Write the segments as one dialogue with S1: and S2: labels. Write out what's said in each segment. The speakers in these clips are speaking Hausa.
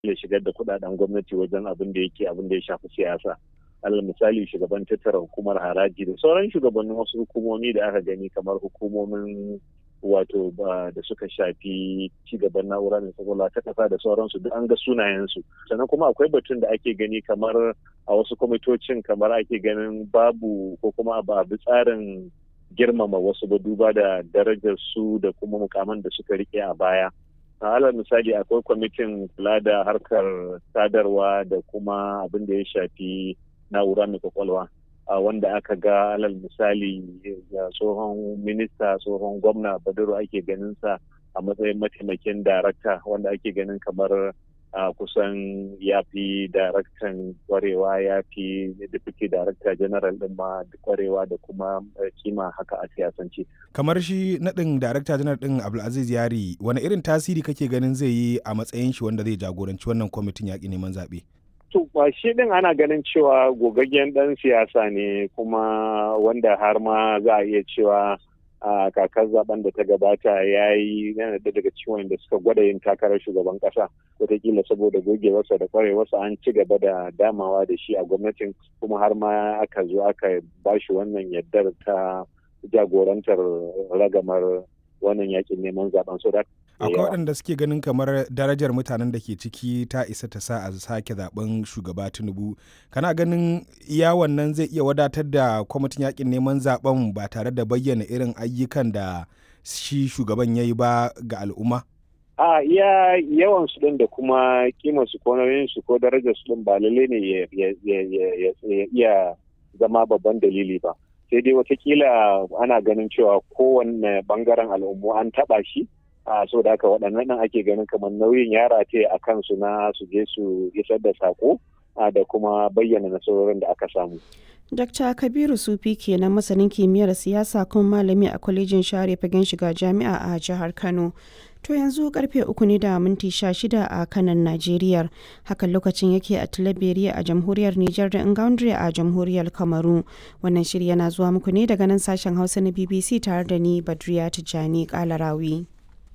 S1: ya shigar da kudaden gwamnati wajen abin da yake abin da ya shafi siyasa alal misali shugaban tattara hukumar haraji da sauran shugabannin wasu hukumomi da aka gani kamar hukumomin wato da suka shafi cigaban na'ura mai kwakwalwa ta kasa da sauransu duk an ga sunayensu sannan kuma akwai batun da ake gani kamar a wasu kwamitocin kamar ake ganin babu ko kuma ba bi tsarin girmama wasu ba duba da darajar su da kuma mukaman da suka rike a baya alal misali akwai kwamitin kula da harkar sadarwa da kuma abin da ya shafi na'ura mai kwakwalwa wanda aka ga alal misali tsohon minista tsohon gwamna badaro ake ganin sa a matsayin mataimakin darakta wanda ake ganin kamar kusan ya fi daraktan kwarewa ya fi deputy director general din ma kwarewa da kuma kima haka a siyasance.
S2: kamar shi naɗin darakta janar ɗin abdulaziz yari wani irin tasiri kake ganin zai yi a matsayin shi wanda zai jagoranci wannan kwamitin yaƙi neman zaɓe?
S1: To ba shi din ana ganin cewa gogaggen ɗan siyasa ne kuma wanda har ma za a iya cewa a kakar zaben da ta gabata ya yi yana da daga ciwon da suka gwada yin takarar shugaban kasa wataƙila saboda gogewarsa da kwarewarsa an ci gaba da damawa da shi a gwamnatin kuma har ma aka zo aka ba shi wannan yardar ta jagorantar ragamar wannan yakin neman zaben so da
S2: akwai waɗanda suke ganin kamar darajar mutanen da ke ciki ta isa ta sa a sake zaben shugaba tinubu kana ganin iya wannan zai iya wadatar da kwamitin yakin neman zaben ba tare da bayyana irin ayyukan da shi shugaban ya yi ba ga al'umma
S1: a iya yawan su din da kuma kimar su ko nauyin su ko darajar su din ba lalle ne ya iya zama babban dalili ba sai dai watakila ana ganin cewa kowanne bangaren al'ummu an taba shi a so da haka waɗannan nan ake ganin kamar nauyin yara ce a kansu na su je su isar da sako da kuma bayyana nasarorin da aka samu.
S3: Dr. Kabiru Sufi kenan masanin kimiyyar siyasa kuma malami a kwalejin share fagen shiga jami'a a jihar Kano. To yanzu karfe uku ne da minti sha shida a kanan Najeriya. Hakan lokacin yake a Tilaberiya a jamhuriyar Nijar da Ingaundre a jamhuriyar Kamaru. Wannan shiri yana zuwa muku ne daga nan sashen Hausa na BBC tare da ni Badriya Tijjani Kalarawi.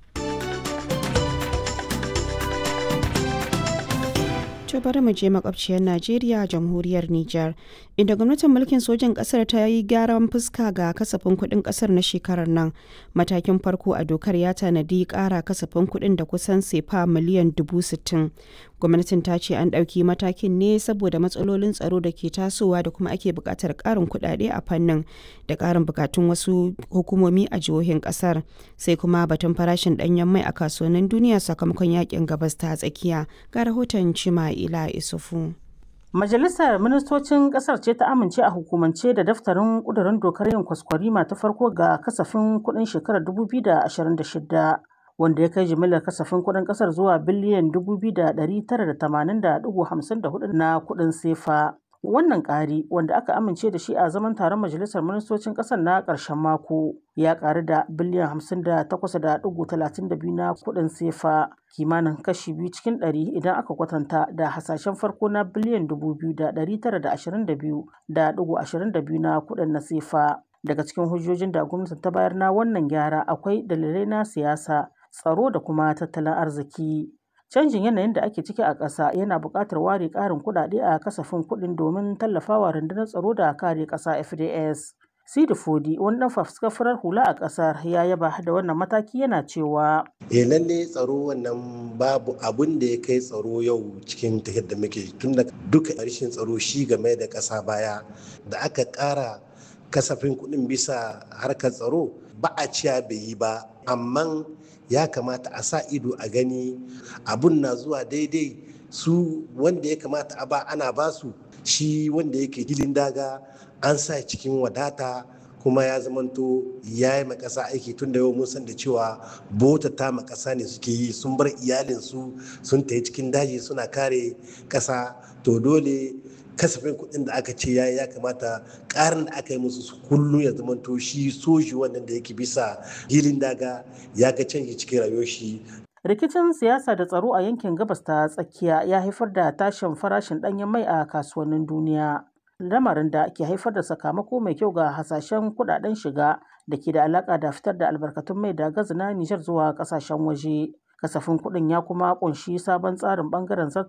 S3: To bari mu je makwabciyar Najeriya jamhuriyar Nijar inda gwamnatin mulkin sojan kasar ta yi gyaran fuska ga kasafin kuɗin kasar na shekarar nan matakin farko a dokar ya tanadi ƙara kasafin kuɗin da kusan sefa miliyan dubu sittin gwamnatin ta ce an ɗauki matakin ne saboda matsalolin tsaro da ke tasowa da kuma ake buƙatar ƙarin kuɗaɗe a fannin da ƙarin buƙatun wasu hukumomi a jihohin ƙasar sai kuma batun farashin ɗanyen mai a kasuwannin duniya sakamakon yakin gabas ta tsakiya ga rahoton cima ila isufu.
S4: Majalisar Ministocin Ƙasar ce ta amince a hukumance da daftarin ƙudurin dokar yin kwaskwarima ta farko ga kasafin kuɗin shekarar 2026 wanda ya kai jimillar kasafin kuɗin ƙasar zuwa biliyan 2,980.54 na kuɗin sefa. Wannan ƙari wanda aka amince da shi a zaman taron Majalisar Ministocin ƙasar na ƙarshen mako ya ƙaru da biliyan 58.32 na kuɗin sefa kimanin kashi biyu cikin ɗari idan aka kwatanta da hasashen farko na biliyan 2,922.22 na kuɗin na sefa. Daga cikin hujjojin da gwamnati ta bayar na wannan gyara akwai dalilai na siyasa, tsaro da kuma tattalin arziki. Canjin yanayin da ake ciki a ƙasa yana buƙatar ware ƙarin kuɗaɗe a kasafin kuɗin domin tallafawa rundunar tsaro da kare ƙasa FDS. Sidi Fodi, wani ɗan fafuskar farar hula a ƙasar ya yaba da wannan mataki yana cewa.
S5: Eh lalle tsaro wannan babu abun da ya kai tsaro yau cikin tafiyar da muke tun da duka rashin tsaro shi game da ƙasa baya da aka ƙara kasafin kuɗin bisa harkar tsaro ba a ciya bai yi ba amma ya kamata a sa ido a gani abun na zuwa daidai su wanda ya kamata a ba ana basu shi wanda yake hilin daga an sa cikin wadata kuma ya zamanto ya yi makasa aiki tun da yau mun san da cewa bota ta makasa ne suke yi sun bar iyalinsu sun tafi cikin daji suna kare kasa to dole kasafin kuɗin da aka ce yayi ya kamata ƙarin da aka yi musu kullum ya zamanto shi soji wannan da yake bisa hilin daga ya ga canji cikin rayuwar shi
S4: rikicin siyasa da tsaro a yankin gabas ta tsakiya ya haifar da tashin farashin ɗanyen mai a kasuwannin duniya lamarin da ke haifar da sakamako mai kyau ga hasashen kudaden shiga da ke da alaka da fitar da albarkatun mai da gazi na Nijar zuwa kasashen waje. Kasafin kuɗin ya kuma ƙunshi sabon tsarin ɓangaren